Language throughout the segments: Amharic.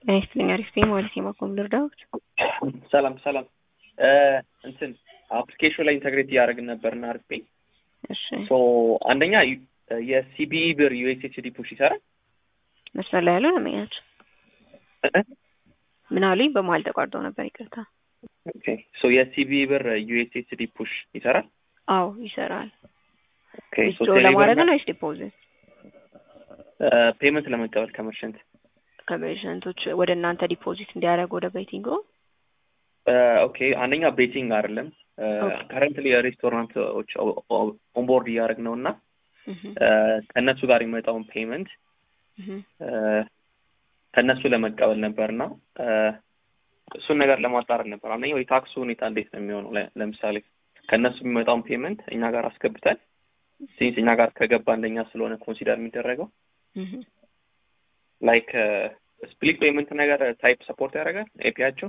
ጤና ይስጥልኝ። አሪፍ ነኝ ማለት የማቆም ልርዳዎት? ሰላም ሰላም። እንትን አፕሊኬሽን ላይ ኢንተግሬት እያደረግን ነበርና አሪፍ ነኝ። እሺ ሶ አንደኛ የሲቢ ብር ዩኤስኤስዲ ፑሽ ይሰራል። መስመር ላይ ያለው ለመኛቸው ምን አሉኝ? በመሀል ተቋርጠው ነበር። ይቅርታ። ኦኬ ሶ የሲቢ ብር ዩኤስኤስዲ ፑሽ ይሰራል። አዎ ይሰራል። ኦኬ ሶ ዊዝድሮ ለማድረግ ነው ወይስ ዲፖዚት? ፔመንት ለመቀበል ከመርሸንት ከፔሸንቶች ወደ እናንተ ዲፖዚት እንዲያደርጉ ወደ ቤቲንጎ ኦኬ አንደኛ ቤቲንግ አይደለም ኦኬ። ከረንትሊ የሬስቶራንቶች ኦንቦርድ እያደረግ ነው እና ከእነሱ ጋር የሚመጣውን ፔመንት ከእነሱ ለመቀበል ነበር እና እሱን ነገር ለማጣራት ነበር። አንደኛው የታክሱ ሁኔታ እንዴት ነው የሚሆነው? ለ- ለምሳሌ ከእነሱ የሚመጣውን ፔመንት እኛ ጋር አስገብተን ሲንስ እኛ ጋር ከገባ አንደኛ ስለሆነ ኮንሲደር የሚደረገው ላይክ ስፕሊት ፔመንት ነገር ታይፕ ሰፖርት ያደርጋል ኤፒያቸው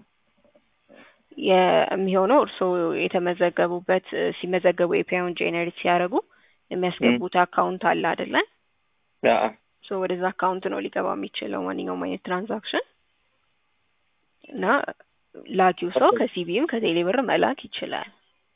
የሚሆነው እርስዎ የተመዘገቡበት ሲመዘገቡ ኤፒአይውን ጄኔሬት ሲያደርጉ የሚያስገቡት አካውንት አለ አይደለ? ሶ ወደዛ አካውንት ነው ሊገባ የሚችለው ማንኛውም አይነት ትራንዛክሽን እና ላኪው ሰው Okay. ከሲቢም ከቴሌ ብር መላክ ይችላል።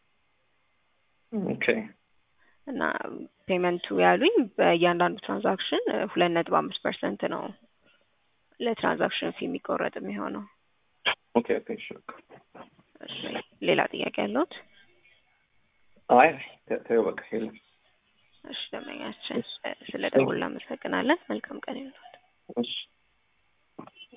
ኦኬ እና ፔመንቱ ያሉኝ በእያንዳንዱ ትራንዛክሽን ሁለት ነጥብ አምስት ፐርሰንት ነው ለትራንዛክሽን ፊ የሚቆረጥ የሚሆነው። ኦኬ ኦኬ እሺ እሺ፣ ሌላ ጥያቄ ያለዎት? አይ ተ- ተይው በቃ የለም እሺ፣ ደንበኛችን ስለ ደውል እናመሰግናለን። መልካም ቀን ይሁንልዎት። እሺ